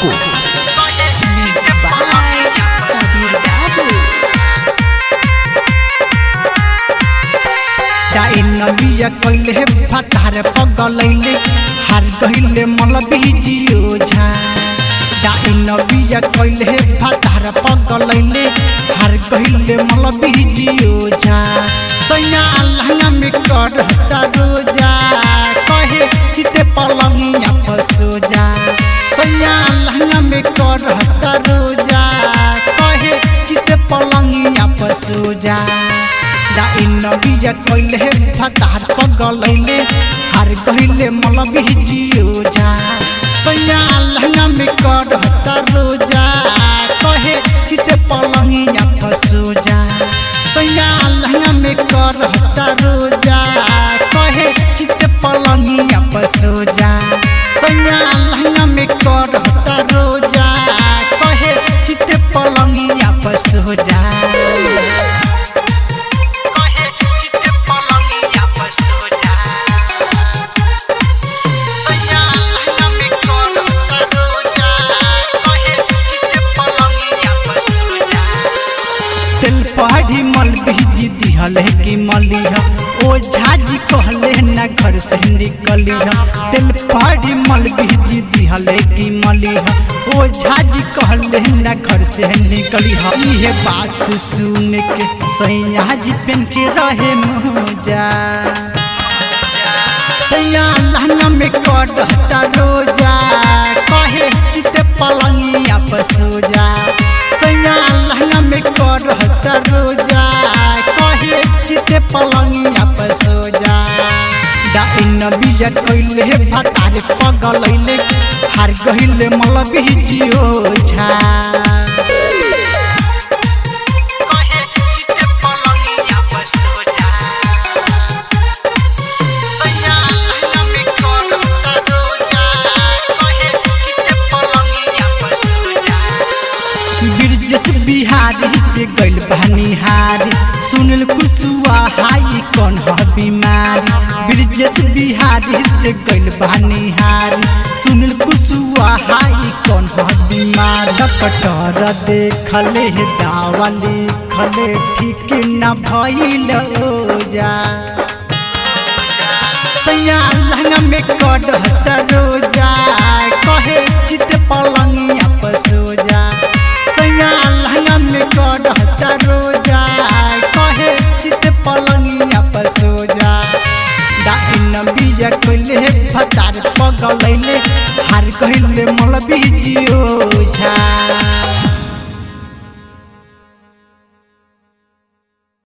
Paco. Bye, Sabir Babu. डाइन बिया कइले फतार पगलैले हार गइले मल बिजियो झा डाइन बिया कइले फतार पगलैले हार गइले मल बिजियो झा सैया अल्लाह में करता रोजा कहे चिते पलंगिया पसो जा सैया अल्लाह में करता रोजा कहे चिते पलंगिया पसो जा डाइन बिया कइले फतार पगलैले हार गइले मल बिजियो झा सैया अल्लाह में करता रोजा कहे चिते पलंगिया फसो जा सैया अल्लाह में करता रोजा कहे चिते पलंगिया फसो जा सैया अल्लाह में करता रोजा कहे चिते पलंगिया फसो जा कहे चिते पलंगिया फसो जा सैया अल्लाह में करता रोजा कहे चिते पलंगिया फसो जा तेल पहाड़ी मल बिजी दिहले की मलिया ओ झाजी कहले ना घर से निकलिया तेल पहाड़ी मल बिजी दिहले की मलिया ओ झाजी कहले ना घर से निकलिया ये बात सुन के सैया जी पेन के रहे मोजा सैया लहना में कटता रोजा कहे चित पलंगिया पसो जा सैया लहना में कटता रोजा कहे चित पलंगिया पसो जा डाइन बिया कइले भतार पगलैले हार गइले मल बिजियो झा कहे चित पलंगिया पसो जा सैया लहना में करता रोजा कहे चिते पलंगिया पसो जा बिरजस बिहारी से गइल बहनिहारी सुनल कुसुआ हाई कौन ह बीमारी बिरजस बिहारी से गइल बहनिहारी सुनल कुसुआ हाई कौन ह बीमार डॉक्टर देखले दावा लिखले ठीक न भइल ओजा सैया लहंगा में कटता रोजा कहे चित पलंगिया पसो जा सैया लहंगा में कटता रोजा कहे चित पलंगिया पसो जा डाइन बिया कइले फतार पगलैले हार कइले मल बिजियो झा